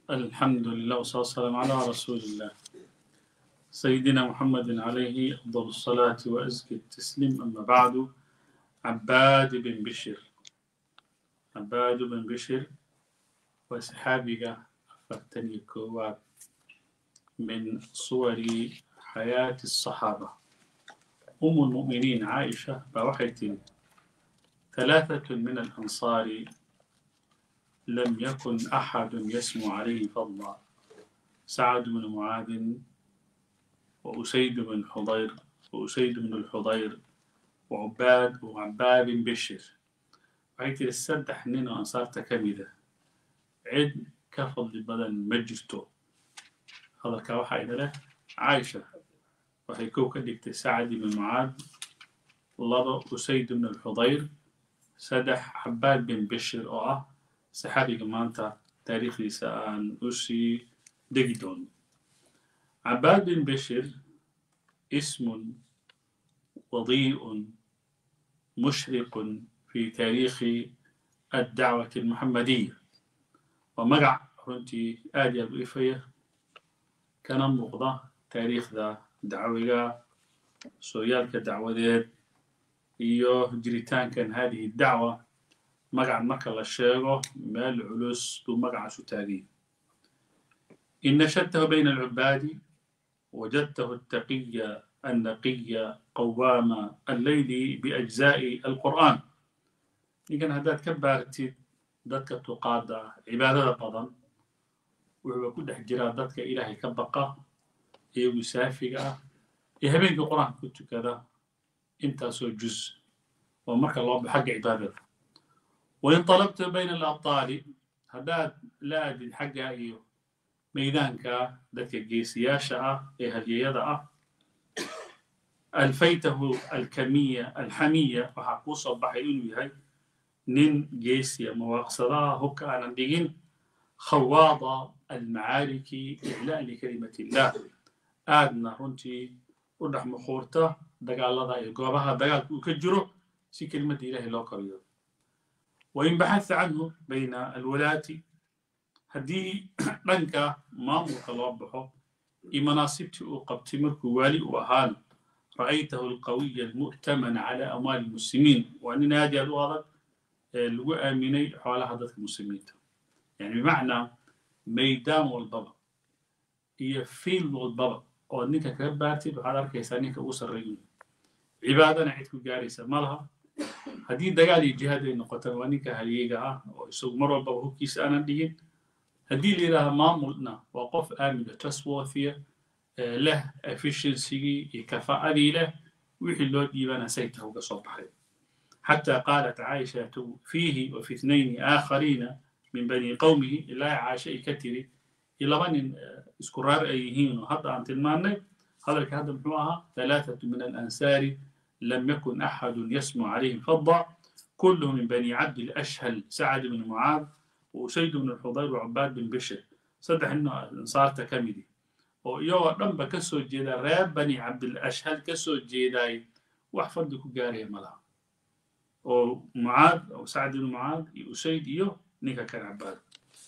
الحمد لله والصلاة والسلام على رسول الله سيدنا محمد عليه أفضل الصلاة وأزكى التسليم أما بعد عباد بن بشر عباد بن بشر وصحابي أفرتني كوات من صور حياة الصحابة أم المؤمنين عائشة بوحية ثلاثة من الأنصار لم يكن أحد يسمو عليه فضلا سعد بن معاذ وأسيد بن حضير وأسيد بن الحضير وعباد وعباد بن بشر وعيت السدح نينو أنصار تكمدة عد كفضل بدن مجرتو هذا كوحا له عائشة waxay kow ka dhigtay sacad ibn mucaad laba usayd ibn alxudayr saddex xabaad bin bishir oo ah saxaabiga maanta taariikhdiisa aan u sii degi doono cabaad bin bishir ismun wadii'un mushriqun fi taariikhi addacwati almuxamadiya waa magac runtii aad iyo aad u ifaya kana muuqda taariikhda dacwiga sooyaalka dacwadeed iyo jiritaankan hadihi dacwa magacan marka la sheego meel culus buu magacaas u taagay in nashadtahu bayna alcubaadi wajadtahu altaqiya annaqiya qawaama alleyli biajzaa'i alqur'aan ninkan haddaad ka baartid dadka tuqaada cibaadada badan wuxuuba ku dhex jiraa dadka ilaahay ka baqa iyo musaafiga ah iyo habeenkii qur-aanka ku tukada intaasoo juz oo marka loo ba xagga cibaadada wain talabta bayna alabtaali haddaad la aadid xagga iyo maydaanka dadka geesiyaasha ah ee hadyayada ah alfaytahu alkamiya alxamiya waxaa kuu soo baxay inuu yahay nin geesiya mawaaqsadaha hubka aanan dhigin khawaada almacaariki iclaa likalimat illah aadna runtii u dhex muquurta dagaalada iyo goobaha dagaalka uu ka jiro si kelimadda ilahay loo koriyo wain baxatha canhu bayna alwalaati haddii dhanka maamulka loo baxo iyo manaasibtii uu qabtay markuu waali u ahaan ra'aytahu alqawiya almu'tamana cala amwaali almuslimiin waa nin aad iyo aad u adag ee lagu aaminay xoolaha dadka muslimiinta yani bimacnaa maydaan walbaba iyo fiil walbaba oo ninka kaga baartid waxaad arkaysaa ninka ugu sarreeyu cibaadana cid ku gaaraysa ma laha haddii dagaal iyo jihaad ay noqotana waa ninka halyeega ah oo isagu mar walbaba hubkiisa aanan dhigin haddii la yidhaaha maamulna waa qof aamina trustworthiya leh efficiensigii iyo kafaa'adii leh wixii loo dhiibana sayta uga soo baxay xataa qaalat caaishatu fiihi wa fi ithnayni aakhariina min bani qowmihi ilaa caasha ay ka tiri iyo laba nin isku raar ay yihiin oo hadda aan tilmaannay hadalka hadda muxuu ahaa ثalaaثaة min alansaari lam yakun axadu yasmu calayhim fada kulluhu min bani cabd alashhal sacad bn mucaad وusayd bn xudayr وcabaad bin bishir saddex nin oo ansaarta ka midi oo iyagoo dhanba ka soo jeeda reer bani cabdilashhal ka soo jeedaay wax fadli ku gaaraya ma laha oo mucaad oo sacd bn mucaad iyo usayd iyo ninka kan cabaad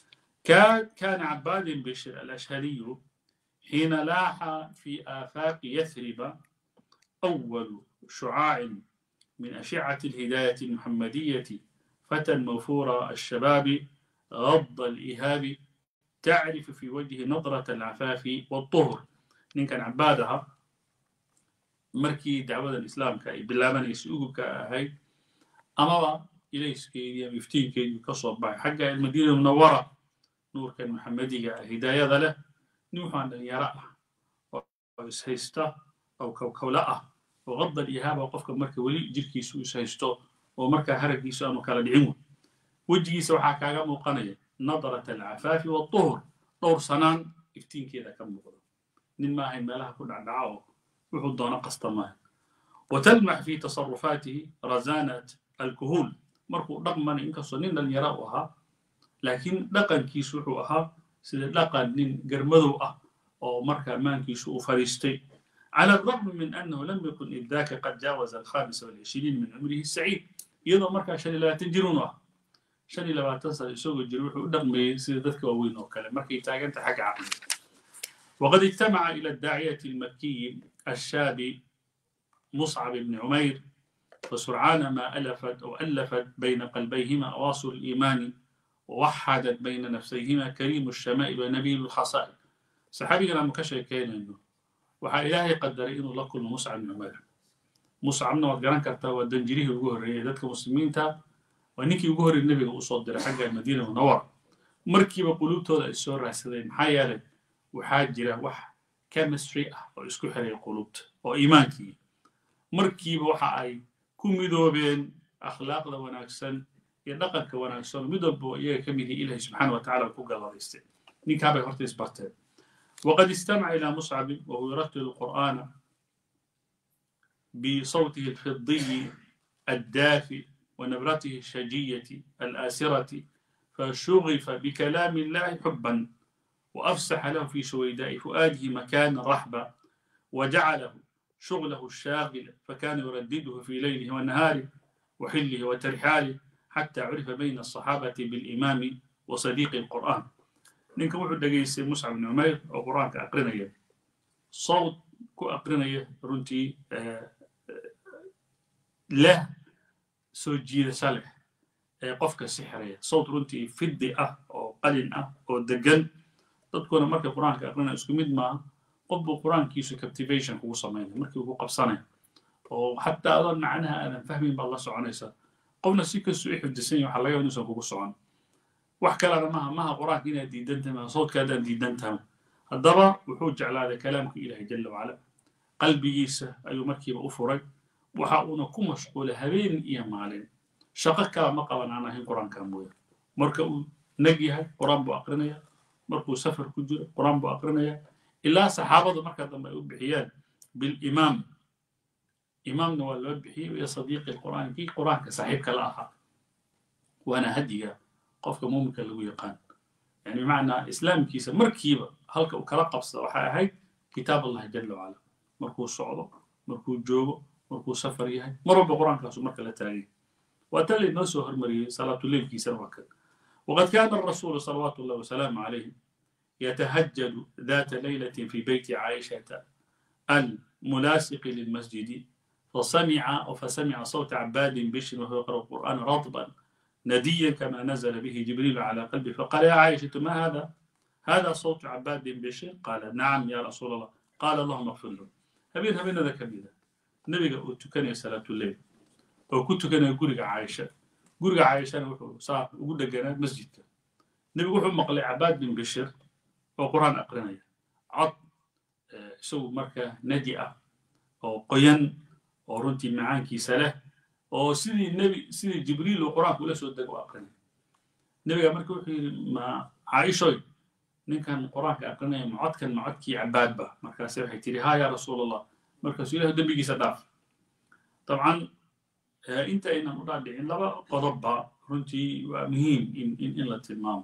كان عباد بن بشر الأشهلي حين لاح في آفاق يثرب أول شعاع من أشعة الهداية المحمدية فتى موفور الشباب غض الإهاب تعرف في وجه نظرة العفاف والطهر إن كان عبادها مركي دعوة الإسلام كاي بالله من يسوق كهي أما إليس كي يفتين كي كصب حق المدينة المنورة nuurkan maxamediga ah hidaayada leh nin waxaan dhalinyaro ah oo ishaysta oo kowkowla ah oo qadal ihaaba qofka marka weli jirkiisu ishaysto oo markaa haraggiisu aanu kala dhicin wey wejigiisa waxaa kaaga muuqanaya nadarat alcafaafi waaltuhur dhowr sanaan iftiinkeeda ka muuqda nin maahayn meelaha ku dhacdhaca oo wuxuu doono qasta maaha watalmax fi tasarufaatihi razanat alkuhuul markuu dhaqmanay inkastoo nin dhalinyaro u ahaa laakiin dhaqankiisu wuxuu ahaa sida dhaqan nin garmadow ah oo marka ammaankiisu uu fadhiistay على الرغم من أنه لم يكن إذ ذاك قد جاوز الخامس والعشرين من عمره السعيد iyadoo markaa shan iyo labaatan jir unu ah shan iyo labaatan sano isagoo jira wuxuu u dhaqmayey sida dadka waaweyn oo kale markay taaganta xagga caqliga وقد اجتمع إلى الداعية المكي الشاب مصعب بن عمير وسرعان ما ألفت أو ألفت بين قلبيهما أواصر الإيمان ووحدت بين نفسيهما كريم الشمائل ونبيل الخصائل صحابي أنا مكشف كان إنه وحا إلهي قدر إنه لكل مصعب بن عمير مصعبنا وقران كرتا ودنجريه وجوهر ذاتك مسلمين تا ونيكي وجوهر النبي وصدر حق المدينة المنورة مركب قلوبته السور راسلين محايا لك waxaa jira wax chemistry ah oo isku xiray qulubta oo iimaankii markiiba waxa ay ku midoobeen akhlaaqda wanaagsan iyo dhaqanka wanaagsan mid walba oo iyaga ka mid yahay ilahi subxaana wa tacala ku galladaystay ninkaabay horta isbarteen وقد استمع إلى مصعب وهو يرتل القرآن بصوته الفضي الدافئ ونبرته الشجية الآسرة فشغف بكلام الله حبا وأفسح له في سويداء فؤاده مكان رحبا وجعله شغله الشاغل فكان يردده في ليله ونهاره وحله وترحاله حتى عرف بين الصحابة بالإمام وصديق القرآن ninka wuxuu dhegaystay muscab ibn umayr oo qur-aanka aqrinaya sawd ku aqrinaya runtii leh soo jiidasho leh ee qofka sixiraya sawd runtii fiddi ah oo qalin ah oo degan dadkuna markay qur-aanka aqrinaya isku mid maaha qof buu qur-aankiisu captivation kugu samaynaya markii ugu qabsanaya oo xataa adoon macnaha aadan fahmin baad la soconaysaa qofna si kastuu i xifdisan yahay waxaa laga yaaba inuusan kugu socon wax kalena maha maha qur-aanka inaad diidan tahay maha sawdkaadaan diidan tahay haddaba wuxuu jeclaaday kalaamka ilaahay jala wacala qalbigiisa ayuu markiiba u furay waxa uuna ku mashquulay habeen iyo maalin shaqo kala ma qaban aan ahayn qur-aanka mooya marka uu nag yahay qur-aan buu aqrinaya markuu safar ku jiro qur-aan buu aqrinaya ilaa saxaabadu marka dambe ay u bixiyaan bilimaam imaamna waa loo bixiyey iyo sadiiqi qur'aan kii qur-aanka saaxiibka la ahaa waana hadiga qofka muuminka lagu yaqaan yani bimacnaa islaamkiisa markiiba halka uu kala qabsada waxay ahayd kitaab allahi jala wacala markuu socdo markuu joogo markuu safar yahay mar walba qur-aankaasu marka la taagay waa tan laynoo soo hormariyey salaatuleylkiisana waa kan وقد كان الرسول صلوات الله وسلامه عليه يتهجد ذات ليلة في بيت عائشة الملاصق للمسجد فسمع أو فسمع صوت عباد بشر وهو يقرأ القرآن رطبا نديا كما نزل به جبريل على قلبه فقال يا عائشة ما هذا؟ هذا صوت عباد بشر قال نعم يا رسول الله قال اللهم اغفر له هبين هبين ذا كبيرة النبي قال كان صلاة الليل وكنت كان يقول عائشة guriga caayishana wuxuu saa ugu dheganaa masjidka nebigu wuxuu maqlay cabaad bin bishir oo qur-aan aqrinaya cod isagu marka nadi ah oo qoyan oo runtii macaankiisa leh oo sidii nebi sidii jibriil uu qur-aanka ula soo dego u aqrinaya nebiga marka wuxuu yidhi ma caaishoy ninkan qur-aanka aqrinaya ma codkan ma codkii cabaadba markaase waxay tidhi haa yaa rasuul allah markaasuu ilahu dembigiisa dhaaf dabcan inta aynan u dhaadhicin laba qodobba runtii waa muhiim in in la tilmaamo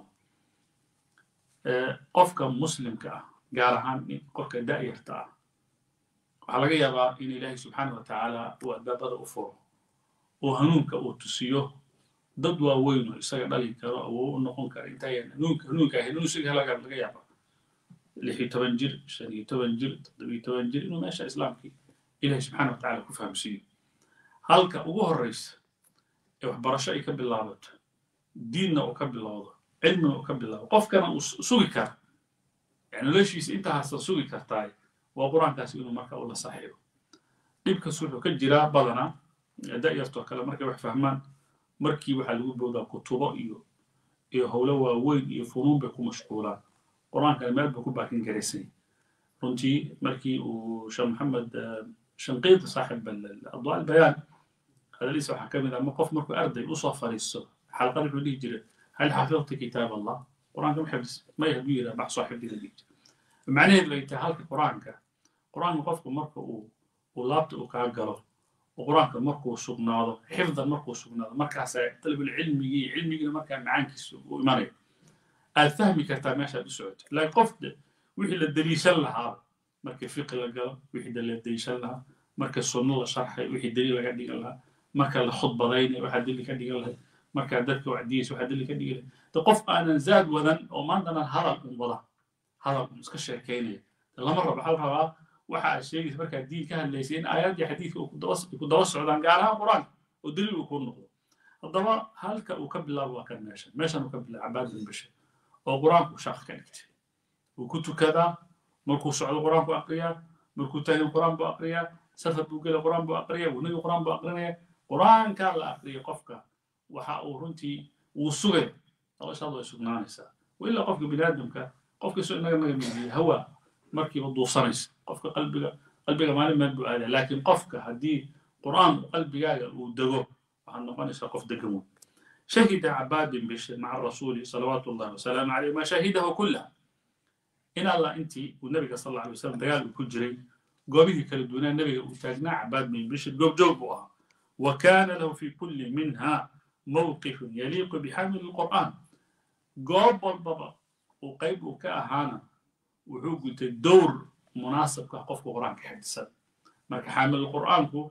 qofka muslimka ah gaar ahaan qofka da'yarta ah waxaa laga yaabaa in ilaahay subxaana wa tacaala uu albaabada u furo oo hanuunka uu tusiyo dad waaweyn oo isaga dhali karo awoo u noqon kara intaayan hanuunka hanuunka ahayn inuu isaga helaga laga yaabaa lix iyo toban jir shan iyo toban jir toddobiyo toban jir inuu meesha islaamkii ilahay subxaana wa tacaala ku fahamsiiyo halka ugu horreysa ee waxbarasho ay ka bilaabato diinna uu ka bilowdo cilmina uu ka bilowdo qofkana uu sugi kara yani noloshiisa intahaasan sugi kartaay waa qur-aankaas inuu marka ula saaxiibo dhibkas wuxuu ka jiraa badanaa da'yartoo kale markay wax fahmaan markii waxaa lagu boodaa kutubo iyo iyo howlo waaweyn iyo funuun bay ku mashquulaan qur-aankana meel buu ku baakin garaysay runtii markii uu sheekh maxamed shanqiid saaxib adwaa albayaan hadaliisa waxaa ka mid ah ma qof markuu arday usoo fariisto xalqad wuxuu dhihi jiray hal xafidta kitaab allah qur-aanka ma xifdis may hadduu yidhaha bax soo xifdiga dhihi jira macnaheedu ay tahay halka qur-aanka qur-aanka qofku marka uu uu laabta uu kaa galo oo qur-aanka markuu sugnaado xifdan markuu sugnaado markaasaa talabulcilmigii iyo cilmigiina markaa macaankiisa uu imanayo aad fahmi kartaa meeshaad u socoto laakiin qof wixii la daliishan lahaa marka fiqi la galo wixii la daliishan lahaa marka sunno la sharxay wixii daliil laga dhigan lahaa marka la khudbadaynay waxaa daliil ka dhigan lahay markaa dadka wacdiyeysa waxaa dali ka dhigay de qof aanan zaad wadan oo maantana hadal un wada hadal un iska sheekaynaya lama rabo waxaa la rabaa waxa aad sheegaysa markaa diin ka hadlaysay in aayaddii xadiidka ku daba socdaan gaar ahaan qur-aanka oo daliil uu ku noqdo haddaba halka uu ka bilaabo waa kan meeshan meeshan uu ka bilaabo cabaad bin bashir oo qur-aanku shaaq ka dhigtay wuu ku tukadaa markuu socdo qur-aan buu aqriyaa markuu taagan qur-aan buu aqriyaa safar buu gela qur-aan buu aqriyaa wanaga qur-aan buu aqrinaya qur-aankaa la aqriya qofka waxa uu runtii wuu sugay noloshaada way sugnaanaysaa ilaa qofka biniaadamka qofka soo inaga naga midiya hawa markiiba duusanaysa qofka qalbiga qalbiga maalin meel buu aadaa laakiin qofka haddii qur-aan qalbigaaga uu dego waxaad noqonaysaa qof degan wey شهد عباد بن بشر مع الرسول صلوات الله وسلامه عليه ما شهده كلها إن الله أنت والنبي صلى الله عليه وسلم دقال كجري قوبه كالدونا النبي وتاجنا عباد بن بشر قوب جوبها وكان له في كل منها موقف يليق بحامل القرآن قوب البابا وقيب كأهانا وحو قلت الدور مناسب كقف القرآن كحدثا مرك حامل القرآن كو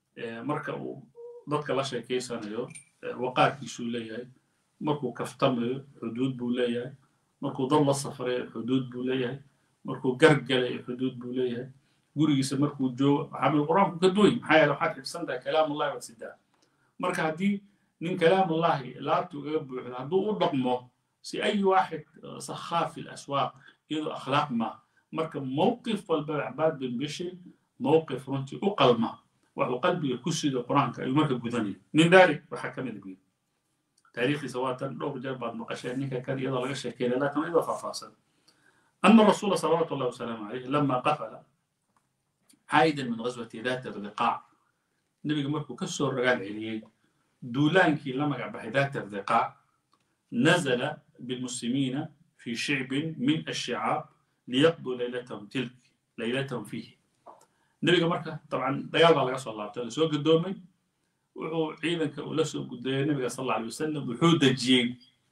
مرك ضدك لا شيء كيسانيو waqaarkiisuu leeyahay markuu kaftamayo xuduud buu leeyahay markuu dad la safrayo xuduud buu leeyahay markuu gargalayo xuduud buu leeyahay gurigiisa markuu joogo xamil qur-aanku ka duway maxaa yeele waxaad xifsan tahay kalaamullahi waa sidaa marka haddii nin kalaamullahi laabta ugaga buuxdo hadduu u dhaqmo si ay waaxid sakhaa fi laswaaq iyadoo akhlaaq ma marka mowqif walba cabaad bin bishir mowqif runtii u qalma waxuu qalbiga ku sido qur-aanka ayuu marka gudanaya min dalik waxaa ka mid buyi taariikhdiisa waa tan dhowr jeer baad maqasheen ninka kan iyadoo laga sheekeynaya laakiin iyadoo faahfaahsan ana rasuula salawaatu allahi wasalaamu calayh lama qafala caayidan min ghaswati daat irdiqaac nebiga markuu ka soo ragaal celiyey duulaankii la magac baxay daat irdiqaac nazala bilmuslimiina fi shicbin min ashicaab liyaqduu laylatahum tilk laylatahum fiihi nebiga marka dabcan dagaal baa laga soo laabtay lasoo gadoomay wuxuu ciidanka uu la soo gudayay nebiga sal alla alay wasalam wuxuu dejiyey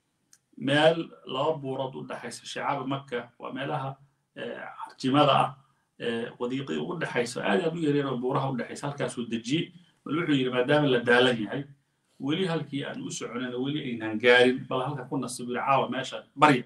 meel laba buurood u dhexaysa shicaaba maka waa meelaha carjimada ah wadiiqii ugu dhexaysa aad aad u yaryar oo buuraha u dhexaysa halkaasuu dejiyey bal wuxuu yidhi maadaama la daalan yahay weli halkii aan u soconayna weli aynaan gaarin bal halka ku nasibu yidhi caawa meesha barya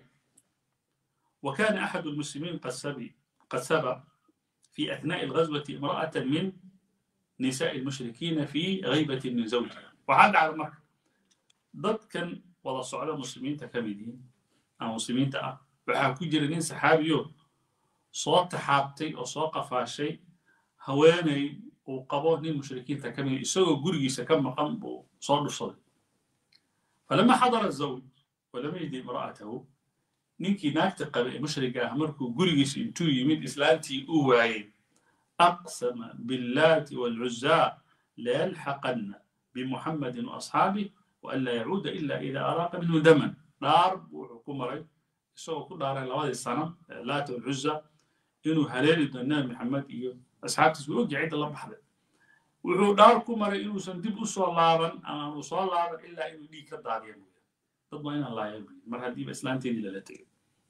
wa kana axadu lmuslimiin qad sabi qad saba في أثناء الغزوة امرأة من نساء المشركين في غيبة من زوجها وعاد على مكة ضد كان وضع صعودة مسلمين تكمدين أو مسلمين تأ وحاكو جرنين سحابيو صوت تحابتي أو صوت قفاشي هواني وقبوه نين مشركين تكمدين يسوي قرقي سكم مقام صار صدي فلما حضر الزوج ولم يجد امرأته ninkii naagta qabe ee mushriga ah markuu gurigiisa intuu yimid islaantii uu waayey aqsama billaati waalcuzaa layalxaqanna bimuxammadin waasxaabih waan laa yacuuda ila ida araaqa minhu daman dhaar buu wuxuu ku maray isagoo ku dhaaray labadii sana laata walcuza inuu haleeli doono nabi maxamed iyo asxaabtiis wuu ogyahay cidda la baxday wuxuu dhaar ku maray inuusan dib u soo laaban ama uu soo laaban ilaa inuu dhiig ka daadiya mooya dad waa inaan laaya buyi mar haddiiba islaanteedii lala tegay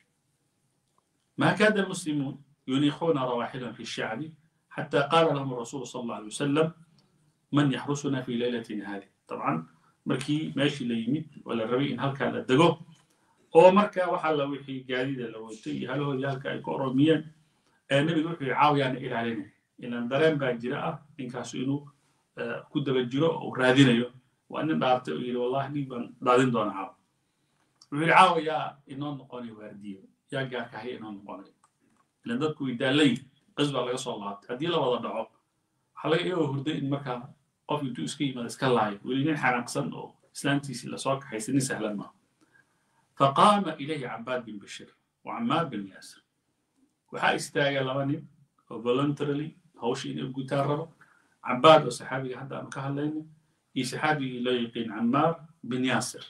ما كاد المسلمون ينيخون رواحلهم في الشعب حتى قال لهم الرسول صلى الله عليه وسلم من يحرسنا في ليلتنا هذه طبعا مركي ماشي ليميد ولا الربيع إن هلكا لدقو أو مركا وحل وحي جديدة لو تي هل هو يالكا يكون ميا النبي وحي عاويان إلى علينا إن درين باجراء إن كاسو إنو كود بجراء أو رادين يو وأن دارت والله نيبان دادين دون عاو وحي عاويا إنو نقوني وارديو yaa gaarka haya inoo noqonay ilan dadku way daalayn qis baa laga soo laabtay haddii la wada dhaco waxaa laga iyagoo hurday in markaa qof intuu iska yimaado iska laayo weli nin xanaaqsan oo islaantiisii lasoo kaxaysa nin sahlan maaha faqaama ilayhi cabaad bin bashir wa camaar bin yaasir waxaa istaagay laba nin oo voluntarily hawsha inay gutaan rabo cabaad oo saxaabiga hadda aanu ka hadlayno iyo saxaabigii loo yaqiin camaar bin yaasir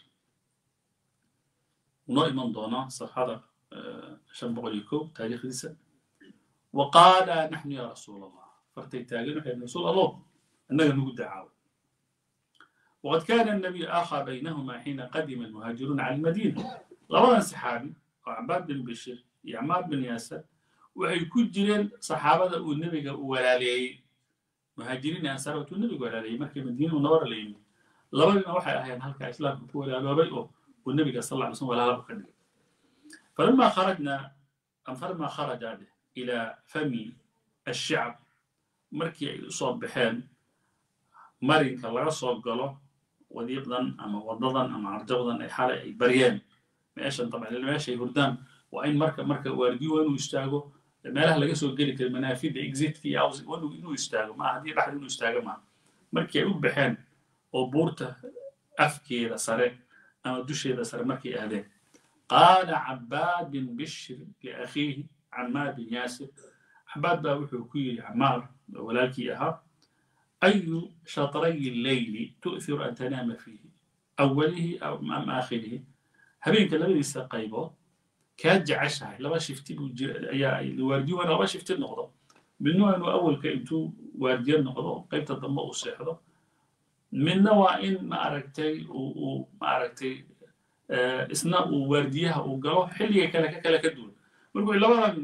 unoo iman doonaa safxada شن بقوليكو تاريخ لسه وقال نحن يا رسول الله فرتي تاجن يا رسول الله أنك نقول دعاوى وقد كان النبي آخى بينهما حين قدم المهاجرون على المدينة لولا صحابي وعباد بن بشير يعمار بن ياسر وحي كجرين صحابة والنبي ولا لي مهاجرين أنصار والنبي ولا لي مركي مدينة ونور لي labadina waxay ahayn halkaa islaamka ku walaaloobay oo uu nebiga sal alla alay slam walaala u ka dhigay falama kharajna am falama kharaja ilaa fami ashicab markii ay usoo baxeen marinka laga soo galo wadiiqdan ama wadadan ama arjabdan ay xalay ay baryeen meeshan dabcan meeshay hurdaan waa in marka marka waardiyo waa inuu istaago meelaha laga soo geli kara manaafida exitka iyo house inuu istaago maaha haddii dhexda inuu istaago maaha markii ay u baxeen oo buurta afkeeda sare ama dusheeda sare markay aadeen qaala cabaad bin bishr liakhiihi camaar bin yaasir cabaad baa wuxuu ku yidhi camaar oo walaalkii ahaa ayu shatrayi leyli tu'thiru an tanaama fiihi awalihi am aakhirihi habeenka labadiisa qaybood kaa jeceshahay laba shifti buu jira ayaa waardiyo waa laba shifti noqdo midna waa inuu awalka intuu waardiyo noqdo qaybta dambe uu seexdo midna waa in maaragtay uu maaragtay isna uu waardiyaha uu galo xilliga kale ka kale ka duwan markuu labadan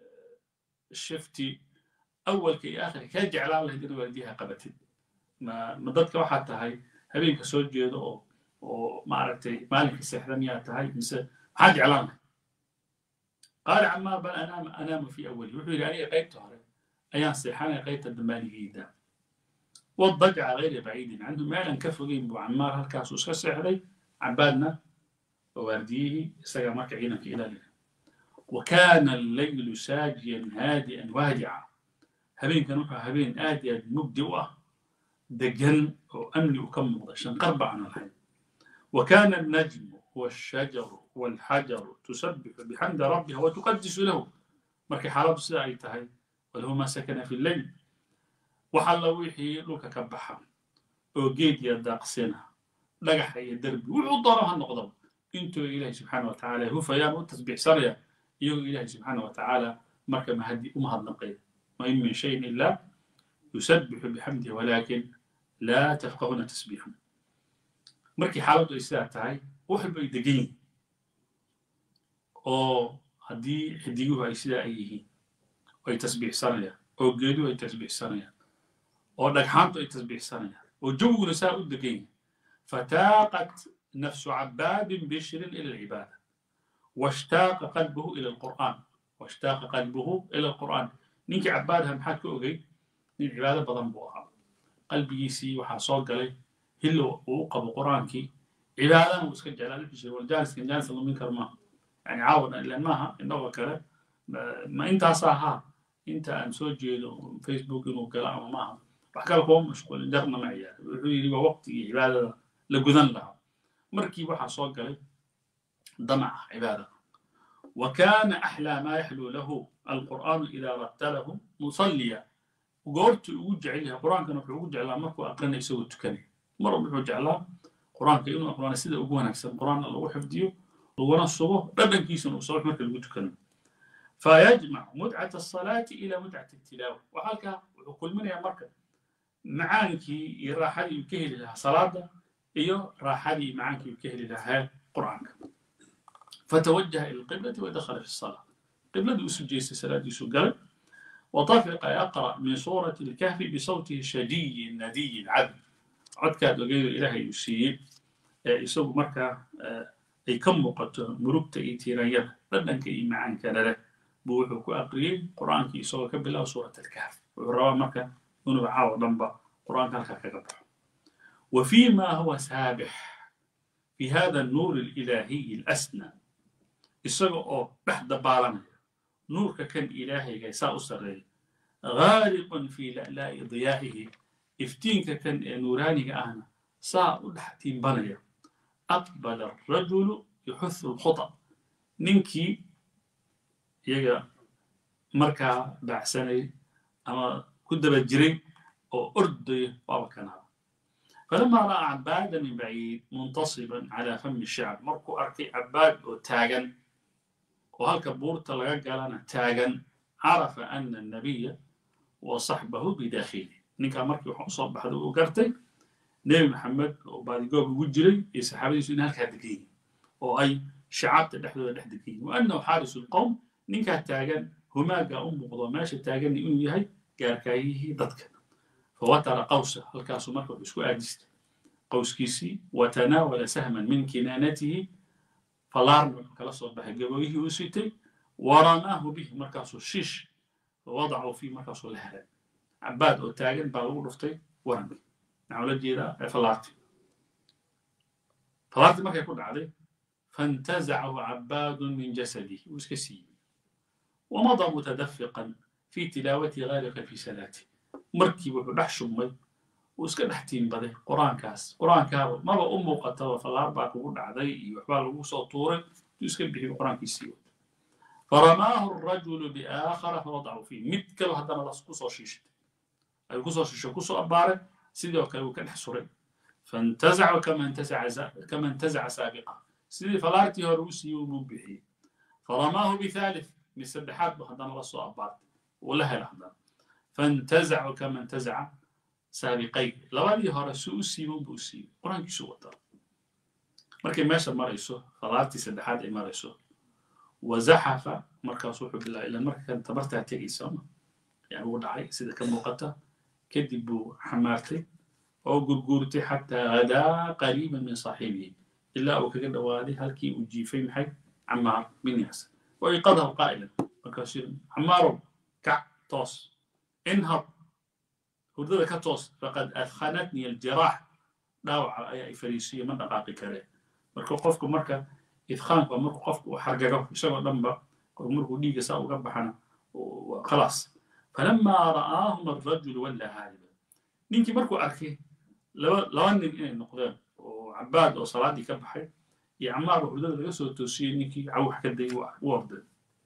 shifti awalka iyo aakhirka kaa jeclaan lahayd in waardiyaha qabatid ma ma dadka waxaad tahay habeenka soo jeedo oo oo maaragtay maalinka seexda miyaa tahay mise maxaad jeclaan lahayd qaala camaar bal anaama anaamu fi awali wuxuu yidhi aniga qaybta hore ayaan seexanaya qaybta dambaanigayda والضجع غير بعيد عنه ما لن كفرين بو عمار هالكاس وسكا سحري عبادنا ووارديه سجى مركع عينك إلى لنا وكان الليل ساجيا هادئا وادعا هبين كانوا هبين آديا مبدئة دجن وأملي وكم عشان قرب عن الحي وكان النجم والشجر والحجر تسبح بحمد ربها وتقدس له مركي حرب ساعي تهي وله ما سكن في الليل waxalla wixii dhulka ka baxa oo geed iyo daaqsina dhagaxa iyo derbi wuxuu doono ha noqdo intuu ilaahay subxaana wa tacaala hufayaan u tasbiixsanaya iyagoo ilaahay subxaana wa tacaala marka mahadi u mahadnaqaya ma in min shayin ilaa yusabbixu bixamdihi walaakin laa tafqahuna tasbiixum markii xaaladdu ay sidaa tahay waxba ay degan yihin oo haddii xidiguhu ay sidaa ay yihiin ay tasbiixsanayaan oo geeduhu ay tasbiixsanayaan oo dhagxaantu ay tasbiixsanayaan oo jawguna saa u degan yahay fataaqat nafsu cabaadin bishrin ila alcibaada washtaaqa qalbuhu ila alqur'aan washtaaqa qalbuhu ila alqur'aan ninkii cabaadaha maxaad ka ogey nin cibaado badan buu ahaa qalbigiisii waxaa soo galay hillo uu u qabo qur'aankii cibaadana uu iska jeclaa wuxuu jira waljaaliskan jaalisa lumin karo maaha yani caawana ilan maaha innagoo kale ma intaasa ahaa inta aan soo jeedo facebook inuu galo ama maaha wax kale kuma mashquulin jarna ma ciyaar wuxuu yidhi waa waqtigii cibaadada la gudan lahaa markii waxaa soo galay damaca cibaada wa kaana axlaa maa yaxluu lahu alqur'aanu idaa rattalahu musalliya goortuu ugu jecel yahay qur-aankana wuxuu ugu jeclaa markuu aqrina isagoo tukanaya mar wuxuu jeclaa qur-aanka inuu aqrana sida ugu wanaagsan qur-aanna lagu xifdiyo laguna sugo dhadhankiisana uu soo marka lagu tukanayo فيجمع متعة الصلاة إلى متعة التلاوة وهلك كل من يمرك معانك راحة يكهل لها صلاة إيو راحة معانك يكهل لها قرآن فتوجه إلى القبلة ودخل في الصلاة قبلة يوسف جيس صلاة يوسف قال وطفق يقرأ من سورة الكهف بصوته الشدي الندي العذب عد كاد لقيل إلهي يسيب يسوق مركا أي كم وقت مربت إيتيرانيا بدنك إي معانك له buu wuxuu ku aqriyey qur-aankii isagoo ka bilaabo suurat alkahf wuxuu rabaa marka inuu caawo dhanba qur-aanka halkaa kaga baxo wa fima huwa saabix fi hada annuur alilaahiyi alasna isaga oo dhex dabaalanaya nuurka kan ilaahayga saa u sarreeya ghaariqun fi la'laa'i diyaa'ihi iftiinka kan ee nuuraaniga ahna saa u dhex tiimbanaya aqbala arajulu yuxuthu alkhuta ninkii iyaga markaa baacsanay ama ku daba jiray oo ordaya waaba kanaaba falamaa ra'aa cabaada min baciid muntasiban calaa fami shacab markuu arkay cabaad oo taagan oo halka buurta laga galana taagan carafa ana annabiya wa saxbahu bidakhili ninkaa markii waxaa usoo baxday uu gartay nebi maxamed oo baadigoob ugu jiray iyo saxaabadiisu in halkaa degan yihin oo ay shacaabta dhexdooda dhex degan yihin wa annahu xaarisu lqowm ninkaa taagan humaaga u muuqdo meesha taagan inuu yahay gaarkaayihii dadka fawatara qawsa halkaasuu marka wuxuu isku aadistay qowskiisii watanaawala sahman min kinaanatihi falaarna wuxuu kala soo baxay gabooyihii uu sitay waramaahu bihi markaasuu shiish wadacu fii markaasuu la helay cabaad oo taagan baa lagu dhuftay warankii maxaa ula jeedaa falaartii falaartii markay ku dhacday fantazacahu cabaadun min jasadihi wuu iska siiyey wamada mutadafiqan fi tilaawati gaalika fi salaati markii wuxuu dhex shubmay uu iska dhex tiimbaday qur-aankaas qur-aankaaba maba u muuqataba falaar baa kugu dhacday iyo waxbaa lagu soo tuuray tuu iska bixiyo qur-aankiisii wato faramaahu arajulu biaakhara fawadacu fiih mid kale haddana las kusoo shiishatay ayuu kusoo shiishay kusoo abbaaray sidoo kale wuu ka dhex suray fantazaca kama intazaca saabiqa sidii falaartii hore u siiyey unuu bixiyey faramaahu bithalith mid saddexaad bu haddana la soo abbaartay wuu la hela haddana fantazacu kama intazaca saabiqayn labadii hore suu u siibay unbuu u siibay qur-aankiisuu wataa markay meesha marayso falaartii saddexaad ay marayso wazaxafa markaas wuxuu bilaabay ilan marka kan tabartaa tegaysa ma yani wuu dhacay sida ka muuqata kadib buu xamaartay oo gurguurtay xataa hadaa qariiban min saaxibihi ilaa uu kaga dhawaaday halkii uu jiifay maxay camaar bin yaasir waiqadahu qaa'ilan markaasuu yidhi camaarow kac toos inhab hurdada ka toos faqad adkhanatni aljiraax dhaawaca ayaa i fariisiyo ma dhaqaaqi karee marka qofku marka idkhaanku waa marku qofku uu xargago isagoo dhanba markuu dhiigga saa uga baxana khalaas falamaa ra'aahum arrajulu wallaa haaliba ninkii markuu arkay laba laba nin inay noqdeen oo cabaad oo salaaddii ka baxay iyo camaar oo hurdada laga soo toosiyey ninkii cawx ka dayay u orday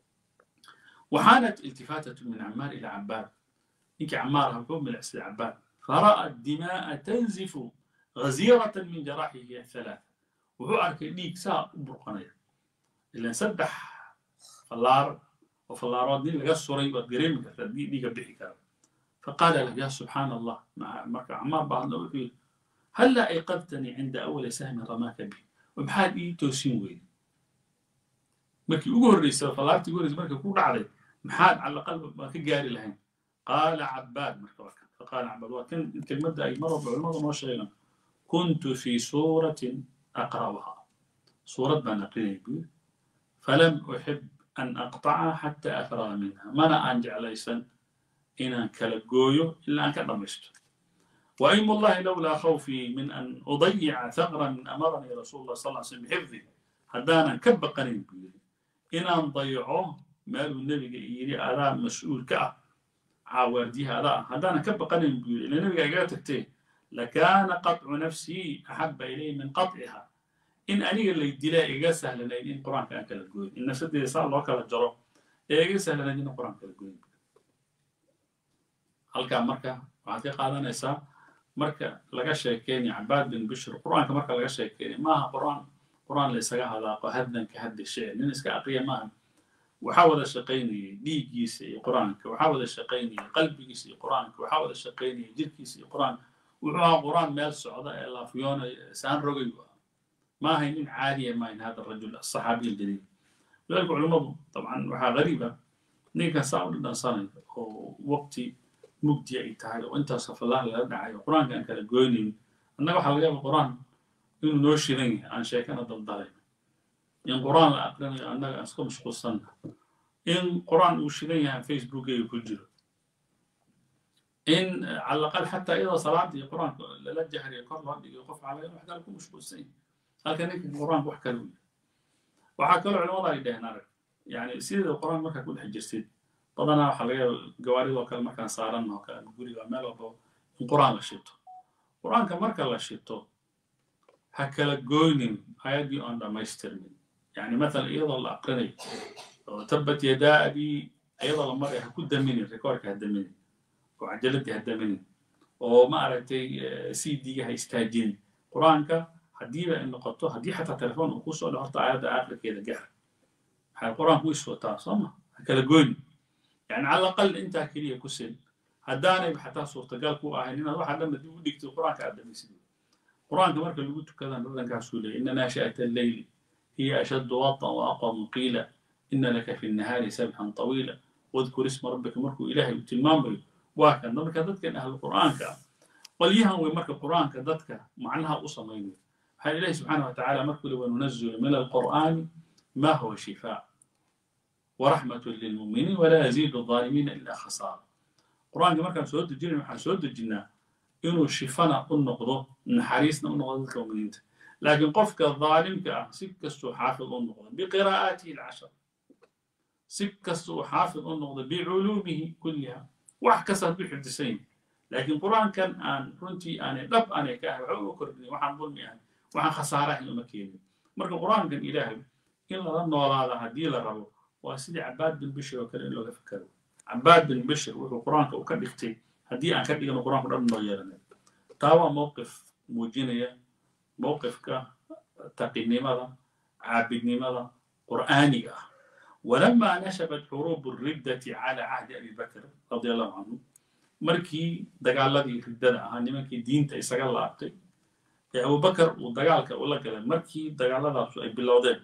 waxaanat iltifaatatu min camaar ila cabaad ninkii camaar aha wuxuu milicsaday cabaad fara'a dima'a tanzifu ghaziiratan min jaraaxihi athalaatha wuxuu arkay dhiig saa u burqanaya ilan saddex fallaar oo fallaarood nin laga suray waad gareemi kartaa dii dhiiga bixi kara faqaala lahu ya subxaana allah marka camaar baa hadla wuxuu yidhi halla ayqadtanii cinda awali sahmin ramaaka bi maxaad ii toosin weyday markii ugu horreysay fallaartii ugu horreysay markay ku dhacday maxaad cala qalb baan ka gaari lahayn qaala cabaad marka waa kan faqaala cabaad waa kan kelmadda ay mar walba culimmadu noo sheegaan kuntu fii suuratin أقرأها سورة بان أقرأها يقول فلم أحب أن أقطعها حتى أفرغ منها ما أنا أنجع ليسا إن أن كالجويو إلا أن كرمشت وأيم الله لولا خوفي من أن أضيع ثغرا من أمرني رسول الله صلى الله عليه وسلم بحفظه هدانا كب قريب إن أن ضيعوه مال النبي يري أذا مسؤول كأ عاوردي هذا هدانا كب قريب إلى النبي قال تكتيه لكان قطع نفسي أحب إلي من قطعها إن أنيق اللي دلا إيجا سهل لين إن قرآن كان كلا جوين إن سد صار الله كلا جرو إيجا سهل لين إن قرآن كلا جوين هل كان مركا وعطي قادة نساء مركا لقى شيكين عباد بن بشر قرآن كمركا لقى شيكين ما قرآن قرآن ليس هذا هذا كهد الشيء ننس كأقية ما وحاول الشقيني ديجيسي قرآنك وحاول الشقيني قلبيسي قرآنك وحاول الشقيني جلكيسي قرآنك wuxuu ahaa qur-aan meel socda ee laafiyoona saan rogay ma ahay nin caadiya maahin hada rajul asaxaabiy aljaliil lidalika culimmadu dabcan waxaa gariiba ninkan saa u dhadhansanaya oo waqti mugdi ay tahay oo intaas fallaah laga dhacayo qur-aanka aan kala goynayn annaga waxaa laga yaaba qur-aan inuu noo shidan yahay aan sheekana daldalayn in qur-aan la aqrinayo annaga aan iska mashquulsanna in qur-aan uu shidan yahay facebookayga ku jiro in على الأقل حتى إذا صلاة القرآن لا جهر يقر لا يقف على واحد لكم مش بسين هل كان القرآن وحكى له وحكى له علماء الله نار يعني سيد القرآن ما كل حجر سيد طبعا حلقة جواري وكل ما كان صارنا وكان يقولي وعمل وضو القرآن لشيته القرآن كان مركز لشيته حكى لك جوينين آيات دي أنا ما يسترمين يعني مثلا أيضا الأقرني تبت يدا أبي أيضا لما يحكوا دميني ريكورك هدميني oo cajaladii haddaamanin oo ma aragtay c d-ga ha istaajin qur-aanka haddiiba ay noqoto haddii xataa telefoon uu kusoo dhaco horta aayadda aakhirkeeda gaar waxay qur-aanku is wataa soo ma ha kala goyni yani cala aqal intaa keliya ku sil haddaanayba xataa suurtagal ku ahayn inaad waxaa dhan dib u dhigtid qur-aanka aad dhamaysid qur-aanka marka lagu tukadaan dhadhankaasuu leeyay ina naashi'ata alleyli hiya ashaddu watan wa aqwamu qiila ina laka fi nnahaari sabxan طawiila wadkur isma rabbika markuu ilaahay uu tilmaamayo waa kan marka dadkan ahlu qur'aanka ah qolyahan way marka qur'aanka dadka macnaha u samaynaya waxaa ilahi subxaana wa tacaala markuu li wanunazilu min alqur'aani ma huwa shifaa waraxmatu lilmuminiin walaa yaziidu alظaalimiina ila khasaara qur'aanka markaan soo dejinayn waxaan soo dejinnaa inuu shifana u noqdo naxariisna u noqdo dadka muminiinta laakiin qofka dhaalimka ah si kastuu xaafid u noqdo biqiraa'aatihi alcashar si kasta uu xaafid u noqdo biculuumihi kulliha wax kasta hadduu xifdisan yahay laakiin qur'aankan aan runtii aanay dhab aanay ka ahay waxa uga kordhinay waxaan dulmi ahay waxaan khasaara ahayn uma keenin marka qur'aankan ilaahay in lala noolaada haddii la rabo waa sidii cabaad bin bishir oo kale in looga fikero cabaad bin bishir wuxuu qur'aanka u ka dhigtay haddii aan ka dhigano qur'aanku dhan noo yeelanay taa waa mowqif muujinaya mowqifka taqinimada caabidnimada qur'aaniga ah ولما نشبت حروب الردة على عهد أبي بكر رضي الله عنه markii dagaaladii riddada ahaa nimankii diinta isaga laabtay ee abubakar uu dagaalka ula galay markii dagaaladaasu ay bilowdeen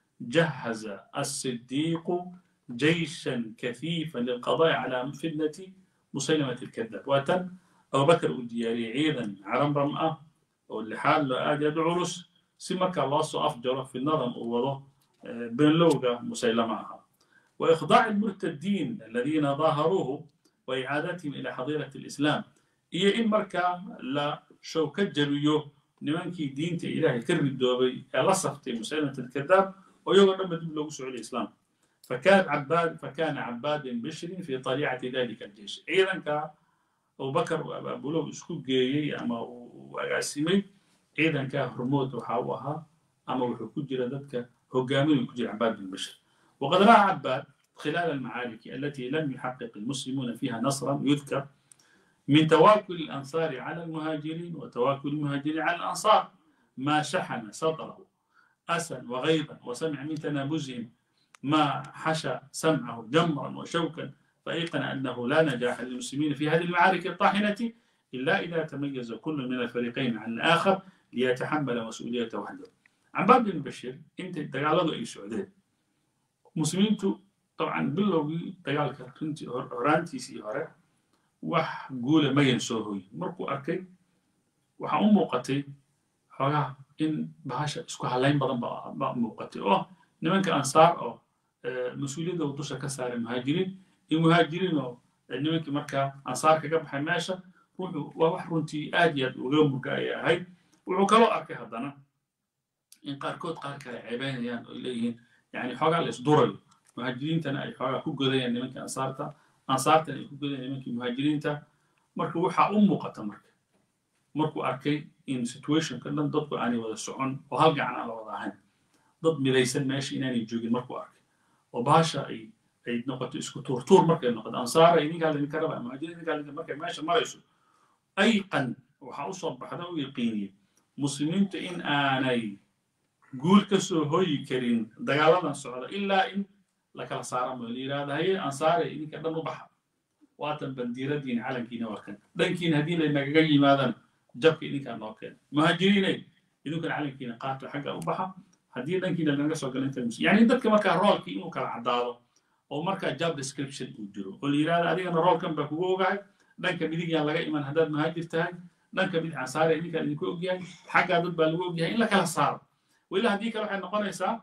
jahaza asidiiqu jayshan kafiifan lilqadaai cala fitnati musaylamati alkadab waa tan abubakar uu diyaariyey ciidan caramram ah oo lixaad loo aad aad u culus si markaa loo soo afjaro fitnadan uu wado beenlowga musaylama ahaa وإخضاع المرتدين الذين ظاهروه وإعادتهم إلى حظيرة الإسلام إيه إن مركا لا شوكة جريو نمانكي دينتي إلهي كرد دوبي لصفتي مسلمة الكذاب ويوغا لما دبلو سعود الإسلام فكان عباد فكان عباد بن بشر في طليعة ذلك الجيش أيضا كا أبو بكر أبو لو اسكو جيي أما وأقاسمي أيضا كا هرموت وحاوها أما وحكو جرى ذاتك هقامي وكجر عباد بن بشر وقد رأى عباد خلال المعارك التي لم يحقق المسلمون فيها نصرا يذكر من تواكل الأنصار على المهاجرين وتواكل المهاجرين على الأنصار ما شحن سطره أسا وغيظا وسمع من تنابزهم ما حشى سمعه جمرا وشوكا فأيقن أنه لا نجاح للمسلمين في هذه المعارك الطاحنة إلا إذا تميز كل من الفريقين عن الآخر ليتحمل مسؤوليته وحده عباد بن بشير انت تقالوا أي سعودين muslimiintu dabcan bilowgii dagaalka runtii horaantiisii hore wax guula mayan soo hoyin markuu arkay waxaa u muuqatay xoogaa in bahasha isku halayn badan ba muuqatay oo nimanka ansaar oo mas-uuliyadda uu dusha ka saaray muhaajiriin iyo muhaajiriin oo nimankii markaa ansaar kaga baxay meesha wuxuu waa wax runtii aad iyo aad uga murga ayay ahayd wuxuu kaloo arkay haddana in qaarkood qaar kale ceebeynayaan oo leeyihiin يعني حاجة الإصدار مهاجرين تنا أي حاجة كوجا يعني ممكن أنصارتا أنصارتا أي كوجا يعني ممكن مهاجرين تا مركو وحى أمه قطع مرك مركو أركي إن سيتويشن كنا ضد يعني ولا سعون وهرجع على وضعهن ضد مليسن ماشي إنني جوجي مركو أركي وباشا أي أي نقطة إسكو تور تور مركو نقطة أنصار أي نقال إن كربا مهاجرين نقال إن مركو ماشي ما يسو أي قن وحأوصل بحدا ويقيني مسلمين إن آني guul ka soo hoyi karin dagaaladan socda ilaa in la kala saara mo la yidhahda haye ansaare idinka dhan u baxa waatan bandiiradiin calankiina warkan dhankiina haddii laynagaga yimaadaan jabka idinkaa noo keena muhaajiriinay idinkan calankiina qaato xagga u baxa haddii dhankiina lanaga soo gala inta yani dadka markaa roolkii inuu kala caddaado oo markaa job description uu jiro oo la yidhahda adigana roolkan baa kugu ogahay dhanka midig yaan laga iman haddaad muhaajir tahay dhanka mid ansaare idinkaa idinku ogyahay xaggaa dad baa lagu ogyahay in la kala saaro وإلا هذيك waxay noqonaysaa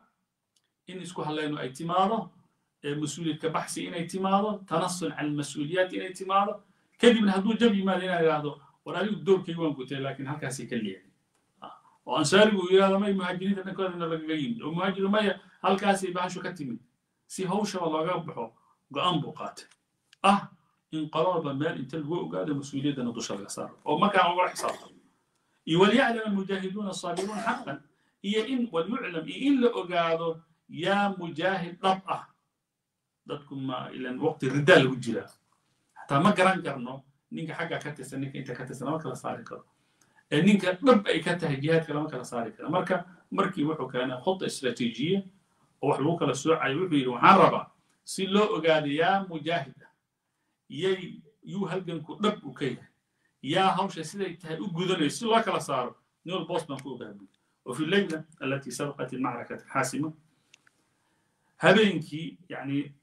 in isku halayno ay timaado mas-uuliyadka baxsi inay timaado tanasul cala almas-uuliyaat inay timaado kadibna hadduu jab yimaado inaa idhaahdo war adigu doorkayga waan gutay laakiin halkaasay ka leeyahay oo ansaarigu uu yidhahdo may muhaajiriinta dhankoodana lagaga yimid oo muhaajiru maya halkaasay bahashu ka timid si hawshaba looga baxo go-aan buu qaatay ah in qolaba meel inta lagu ogaado mas-uuliyaddana dusha laga saaro oo markaa ugala xisaabtamo iyo walyaclam almujaahiduuna asaabiruun xaqan iyo in walyuclam iyo in la ogaado yaa mujaahid dhab ah dadku ma ilan waqti ridaa lagu jiraa xataa ma garan karno ninka xagga ka tirsan ninka inta ka tirsan lama kala saari karo ee ninka dhab ay ka tahay jihaadka lama kala saari karo marka markii wuxuu keenay khudda istiraatiijiya oo wax lagu kala soocayo wuxuu yidhi waxaan rabaa si loo ogaado yaa mujaahid ah yay yuu halganku dhab u ka yahay yaa hawsha siday tahay u gudanayso si loo kala saaro نور بوستمان فوق وفي الليلة التي سبقت المعركة الحاسمة هبينكي يعني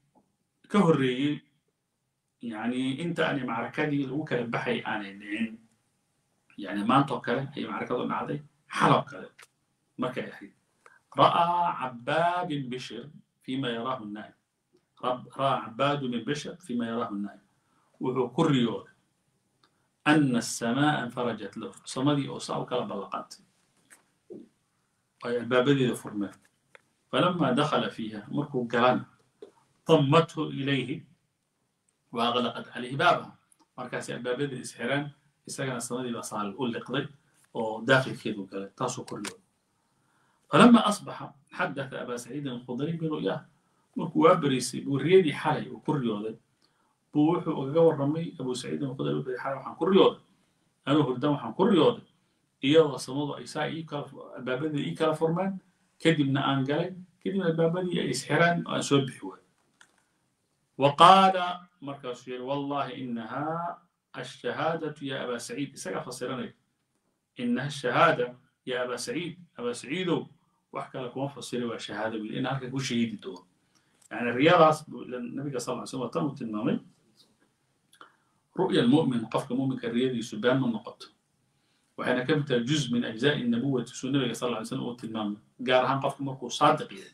كهري يعني انت أنا معركة دي وكل بحي أنا دين يعني maantoo kale ayay macrakadu dhacday xalab kale markay ahayd ra'aa cabaad bin bishir fima yaraahu naa'im ra'aa cabaadu bin bishir fima yaraahu naa'im wuxuu ku riyooday ana asamaa infarajat lahu samadii oo saa u kala ballaqantay ay albaabadeeda furmeen falama dakhala fiiha markuu galana dammathu ilayhi waaqlaqat calayhi baabaha markaasay albaabadeeda isxireen isagana samadii baa saal u liqday oo daakilkeedu galay taasuu ku riyooday falama asbaxa xadatha abaa saciidin alkhudri biru'yaah markuu waa beriisay buu riyadii xalay uu ku riyooday buu wuxuu ugaga warramay abu saciidin alkhudri wuxuu xalay waxaan ku riyooday anuu hurdan waxaan ku riyooday iyadoo samadu ay saa ii kala albaabadeeda ii kala furmeen kadibna aan galay kadibna albaabadii ay isxireen oo aan soo bixi waay wa qaala markaasuu yidhi wallahi inahaa الشهادة يا أبا سعيد إساق فسرني إنها الشهادة يا أبا سعيد أبا سعيد وحكى لكم فسري وشهادة لأن هلك كل شهيد دور يعني الرياضة النبي صلى الله عليه وسلم تم تنمي رؤيا المؤمن قفك مؤمن كالرياضي سبان من نقط وحين كانت جزء من أجزاء النبوة النبي صلى الله عليه وسلم وتنمي قارها قفك مركو صادق يعني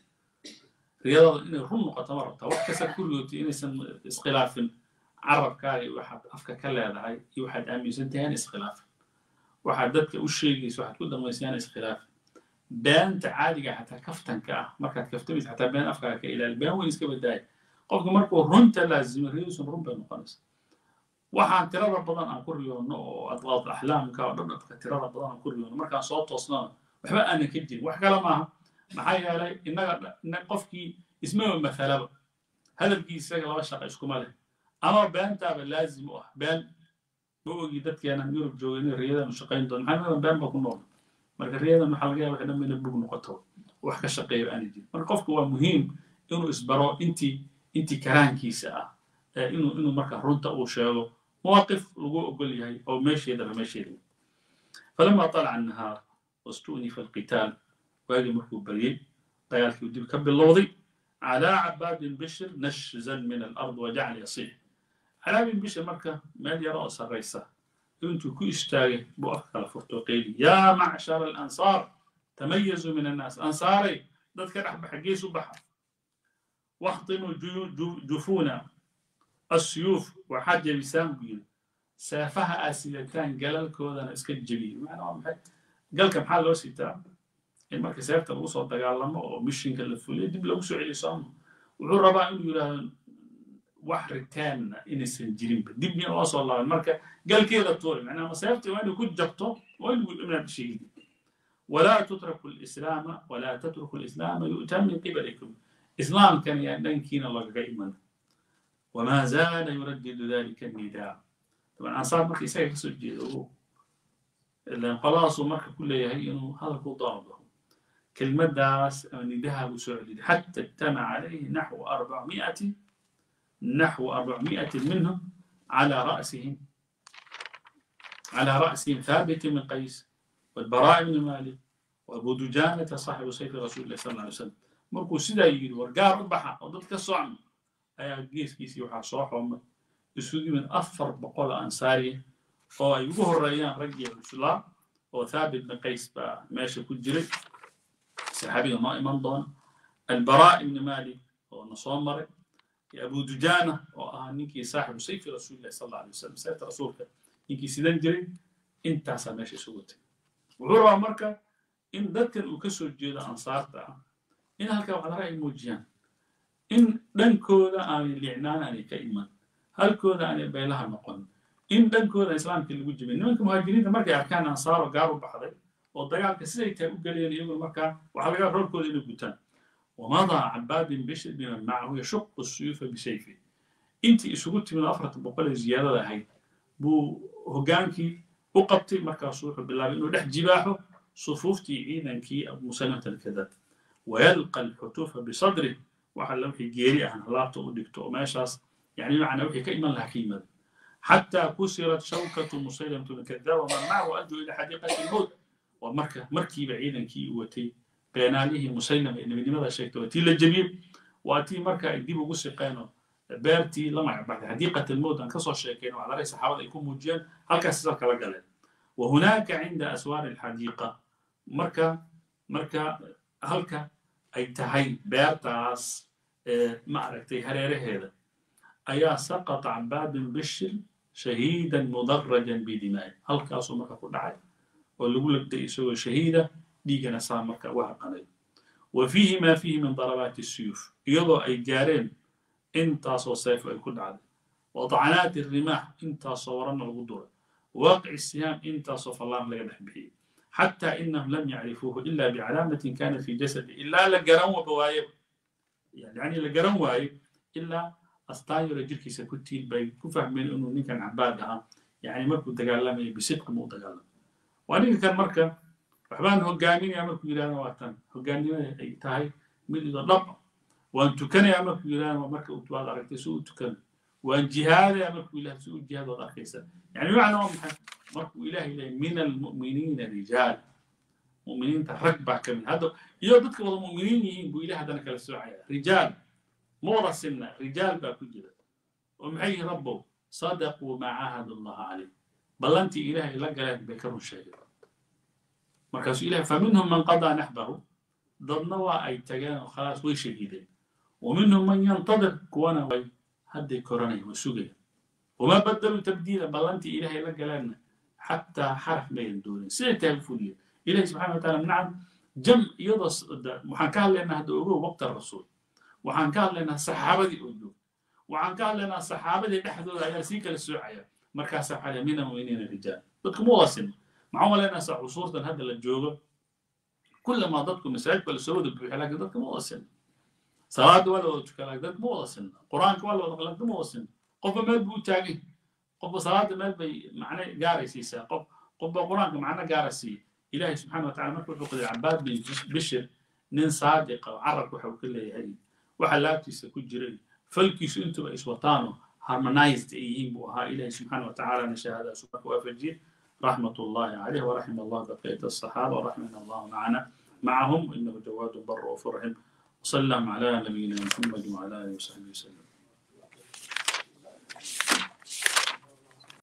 رياضة إن الرم نقط مرة وحكسر كل يوتي إن اسخلاف carabkaaga iyo waxaad afka ka leedahay iyo waxaad aaminsantahay aan iskhilaafin waxaad dadka u sheegaysa waxaad ku damaysay aan iskhilaafin beenta caadiga xataa kaftanka ah markaad kaftamaysa xataa been afkaaga ka ilaali been weyn iska badaaya qofka markuu runta laazimo riyadiisun run bay noqonaysa waxaan tirada badan aan ku riyoono oo adqaad axlaamka oo dhan dadka tirada badan aan ku riyoono markaan soo toosnana waxba aanan ka jirin wax kale maaha maxaa yeelay innaga qofkii ismaba mathalaba hadalkii isaga laba shaqa iskuma leh ama beentaaba laazim u ah been ma ogi dadkeenan yurub jooga inay riyadan u shaqayn doon maxaa meedan been ba ku nool marka riyadan waxaa laga yaaba dhan inay bug noqoto wax ka shaqeeya aanay jirin marka qofku waa muhiim inuu isbaro intii intii karaankiisa ah inuu inuu marka runta uu sheego مواقف lagu ogol yahay oo meesheedaba meesheeda falama طلع النهار واستؤنف القتال waagii markuu baryey dagaalkii dib ka bilowday على عباد بشر نشزا من الأرض وجعل يصيح على بن بشر مركة مال يرى سريسة انتو كو اشتاغي بو أفكار فرتوقيلي يا معشر الأنصار تميزوا من الناس أنصاري ذاتك رح بحقيس وبحر واحطموا جفونا السيوف وحاجة بسام بيل سافها أسئلتان قال كودنا اسكت جبيل معنى قال كم حال لو سيتا in marka seefta lagu soo dagaalamo oo mishinka la fuliyo dib lagu soo celiyo sooma wuxuu rabaa inuu yidhaahdo wax ritaanna inaysan jirinba dib in loo soo laaban marka galkeeda tuuri macnaha seefta waa inay ku jabto waa inuu inaad shahiidi ولا تتركوا الإسلام ولا تتركوا الإسلام يؤتى من قبلكم إسلام كان يندنكين الله قائما وما زال يردد ذلك النداء طبعا أنصار مركي سيف سجد لأن خلاص مركي كل يهي إنه هذا كل ضربه كلمة داس أن ذهب سعودي حتى اجتمع عليه نحو أربعمائة نحو أربعمائة منهم على رأسهم على رأسهم ثابت بن قيس والبراء بن مالك وأبو دجانة صاحب سيف رسول الله صلى الله عليه وسلم مركو سيدا يجي ورقار ربحا وضدك الصعم أي قيس قيس يوحى صوح وما يسودي من أفر بقول أنصاري أو يقوه الريان رجع الإسلام وثابت بن قيس ماشي كل جري صحابي ما إيمان دون البراء بن مالك ونصوم مرة أبو دجانة وأهنيكي صاحب سيف رسول الله صلى الله عليه وسلم سيف رسولك ninkii sidan jiray intaasaa meesha isugu tagay wuxuu rabaa marka in dadkan uu ka soo jeedo ansaarta ah in halkaa waxdara ay muujiyaan in dhankooda aanay liicnaan aanay ka iman halkooda aanay beelaha noqon in dhankooda islaamka lagu jibin nimanka muhaajiriinta markay arkaan ansaaro gaar u baxday oo dagaalka siday tahay u galayeen iyaguna markaa waxaa laga roolkooda inay gutaan ومضى عباد بن بشر بمن معه يشق السيوف بسيفه انت isugu timid afarta boqol ee ziyaadada ahayd buu hoggaankii u qabtay markaasuu wuxuu bilaabay inuu dhex jibaaxo sufuuftii ciidankii abu salamata alkadaab wayalqa alxutuufa bisadrih waxa la wixii geeri ahna laabta u dhigto oo meeshaas yani macna wixii ka iman lahaa ka yimada xataa kusirat shawkatu musaylamatu alkadaab waman macahu aduu ila xadiiqati lmowt waa marka markiiba ciidankii u watay beenaalihii musaylama ee nebinimada sheegtay waa tii la jebiyey waa tii marka ay dib ugu siqeenoo beertii la magacbaxday xadiiqat almowt aan kasoo sheekayn waxdaray saxaabada ay ku muujiyeen halkaas isa kala galeen وهناك عند أسوار الحديقة مركا مركا هلكا أي تهي بيرتاس معركتي هريري هذا أيا سقط عباد بشر شهيدا مدرجا بدماء هلكا أصو مركا كل عاي واللي يقول لك يسوي شهيدة ديجنا سامرك وحقني وفيه ما فيه من ضربات السيوف يضع أي جارين انت صيف كل عاد وطعنات الرماح انت صورنا الغدرة واقع السهام انت صف الله لا يدحبه حتى إنهم لم يعرفوه إلا بعلامة كانت في جسده إلا لقرن وبوايب يعني لقرن وايب إلا أستاير جركي سكتي بي كفهمين إنه نكن عبادها يعني مركو تقالمي بصدق مو تقالم وأنا كان مركب waxbaan hogaaminaya markuu yidhahdo waa tan hogaannimada ay tahay mid ido dhab waan tukanayaa markuu yidhahdo marka waad aragtay si u tukano waan jihaadaya markuu ilahay si u jihaad waad arkaysa yani macna waa maxay markuu ilahay leeyahay min almu'miniina rijaal mu'miniinta rag baa ka mid hadda iyo dadka wada mu'miniin yihiin buu ilahay haddana kala soocaya rijaal ma wada sinna rijaal baa ku jira oo maxay yihiin rabbow sadaquu maa caahadu allaha calayh ballantii ilahay la galeen bay ka run sheegeen markaasuu ilahay faminhum man qadaa naxbahu dadna waa ay tageen oo khalaas way shahiideen ومنهم من ينتظر كوانا way hadday koranaya waa sugaya وما بدلوا تبديلا بلانتي إلهي لك لنا حتى حرف ما يندون سيرة الفولية إلهي سبحانه وتعالى نعم جم يضص وحن كان لنا هذا أقول وقت الرسول وحن كان لنا صحابة دي أقول وحن كان لنا صحابة دي بحثوا على سيكا للسوعية مركز على من المؤمنين الرجال بدكم واصل معهم لنا عصورة هذا الجوغة كل ما ضدكم مساجد ولا سعود بحلاك ضدكم واصل salaada waa la wada tukanaa dad ma wada sinna qur-aanka waa la wada qalagda ma wada sinna qofba meel buu taagay qofba salaada meel bay macne gaaray siisaa qof qofba qur-aanka macno gaara siiya ilaahay subxaana watacala marka wuxuu qadiray cabaad bin bishir nin saadiqa oo carabka waxa uu ka leeyahay waxa laabtiisa ku jiray falkiisu intuba iswataano harmonized ay yihiin buu ahaa ilaahay subxaana watacalana shahaadaasu marka waafajiyey رحمة الله عليه ورحم الله بقية الصحابة ورحمنا الله معنا معهم إنه جواد بر وفرهم وسلم على نبينا محمد وعلى آله وصحبه وسلم